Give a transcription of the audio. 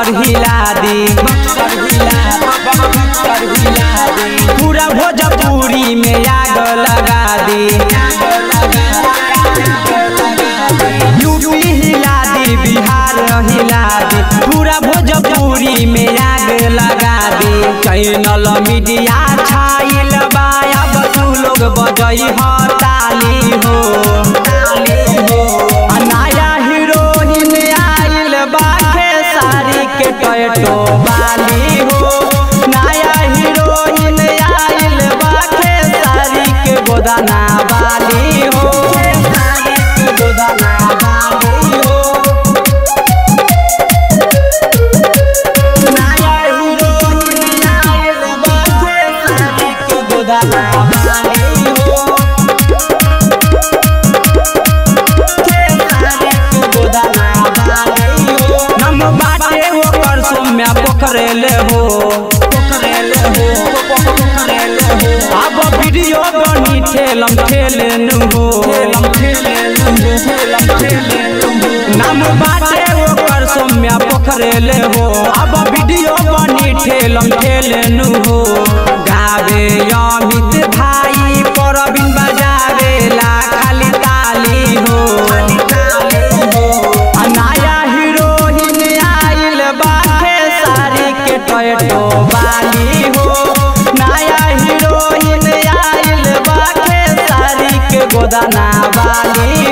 बक्सर हिला दी बक्सर हिला बक्सर हिला दी पूरा भोजपुरी में आग लगा दी यूपी हिला दी बिहार हिला दी पूरा भोजपुरी में आग लगा दी चैनल मीडिया छाइल बा अब तू लोग बजई ह ताली हो ताली हो आ नया हीरोइन आइल बा खेसारी के टैटो वाली हो नया हीरोइन आइल बा खेसारी के गोदाना वाली हो खेसारी के गोदाना वाली हो नया हीरोइन आइल बा खेसारी के गोदाना वाली हो नम बाटे ओकर सोम्या पोखरेले हो पोखरेले हो पोखरेले हो अब वीडियो बनी ठेलम ठेलेनु हो ठेलम ठेलेनु हो ठेलम ठेलेनु हो नम बाटे ओकर सोम्या पोखरेले हो अब वीडियो बनी ठेलम ठेलेनु हो गावे अमित भाई परबिन बजावे ला खाली ताली हो खाली ताली हो आ नया हीरोइन आइल बा खेसारी के टैटो वाली हो नया हीरोइन आइल बा खेसारी के गोदाना वाली